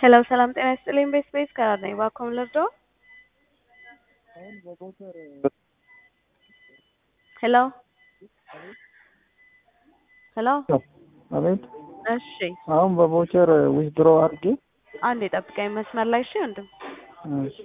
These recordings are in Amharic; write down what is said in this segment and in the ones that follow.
ሄሎ ሰላም ጤና ይስጥልኝ። ቤት ቤት ከራር ነኝ። እባክዎን ልርዶ? ሄሎ ሄሎ። አቤት። እሺ አሁን በቮቸር ዊዝድሮ አድርጌ አንዴ ጠብቀኝ መስመር ላይ እሺ። ወንድም እሺ፣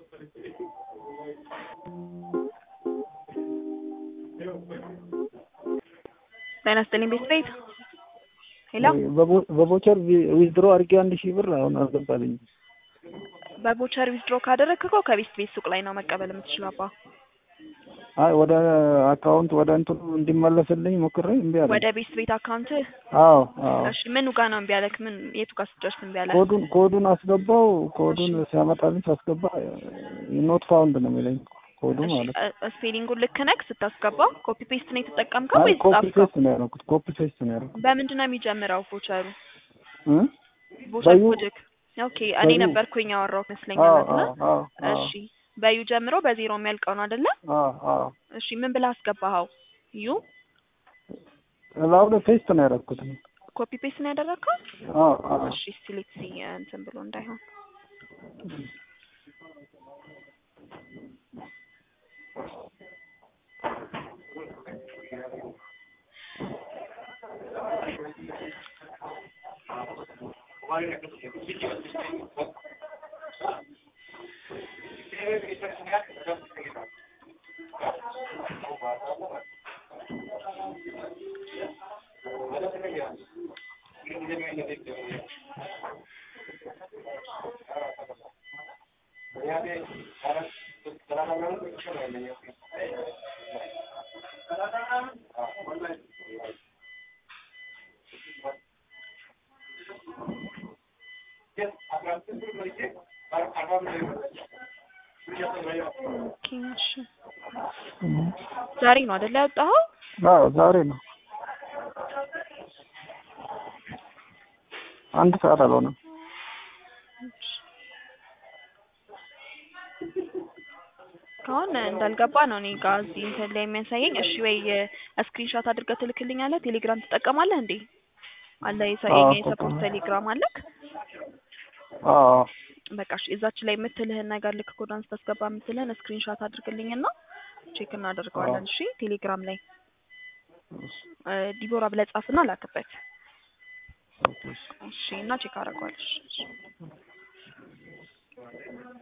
ጤና ይስጥልኝ። ቤት ቤት ሄሎ። በቮ- በቮቸር ዊዝድሮ አድርጌ አንድ ሺህ ብር አሁን አልገባልኝ። በቦቸር ዊዝድሮ ካደረግክ እኮ ከቤት ቤት ሱቅ ላይ ነው መቀበል የምትችለው አባ። አይ ወደ አካውንት ወደ እንትኑ እንዲመለስልኝ ሞክሬ እምቢ አለ። ወደ ቤት ቤት አካውንት አዎ አዎ። እሺ፣ ምኑ ጋር ነው እምቢ ያለክ? ምን የቱ ጋር ስትደርስ እምቢ ያለክ? ኮዱን ኮዱን አስገባው። ኮዱን ሲያመጣልኝ ሳስገባ ኖት ፋውንድ ነው የሚለኝ ኮዱ ማለት ነው። እሺ፣ ስፔሊንጉን ልክ ነክ ስታስገባው ኮፒ ፔስት ነው የተጠቀምከው አይ ወይስ ኮፒ ጻፍከው? ፔስት ነው ያደረኩት። ኮፒ ፔስት ነው ያደረኩት። በምንድን ነው የሚጀምረው ቦቸሩ? እ? ቦቸር በዩ- ኮድክ? ኦኬ እኔ በዩ- ነበርኩኝ ያወራው ይመስለኛል አዎ አይደለ? አዎ አዎ አዎ እሺ በዩ ጀምሮ በዜሮ የሚያልቀው ነው አይደለ? አዎ አዎ። እሺ ምን ብለህ አስገባኸው? ዩ እላው ላይ ፔስት ነው ያደረኩት። ኮፒ ፔስት ነው ያደረግከው? አዎ አዎ። እሺ ሲሌክት ሲ እንትን ብሎ እንዳይሆን ኦኬ እሺ ዛሬ ነው አይደለ ያወጣኸው? አዎ ዛሬ ነው። አንድ ሰዓት አልሆነም። አሁን እንዳልገባ ነው እኔ ጋር እዚህ እንትን ላይ የሚያሳየኝ። እሺ ወይ ስክሪንሾት አድርገህ ትልክልኛለህ? ቴሌግራም ትጠቀማለህ እንዴ? አለ የሰ- አዎ፣ የኛ የሰፖርት እጠቀማለሁ። ቴሌግራም አለክ? አዎ በቃ እሺ፣ እዛች ላይ የምትልህን ነገር ልክ ኮዳን ስታስገባ የምትልህን ስክሪንሾት አድርግልኝና ቼክ እናደርገዋለን። እሺ ቴሌግራም ላይ እ ዲቦራ ብለህ ጻፍና ላክበት። እሺ እና ቼክ አደርገዋለሁ። እሺ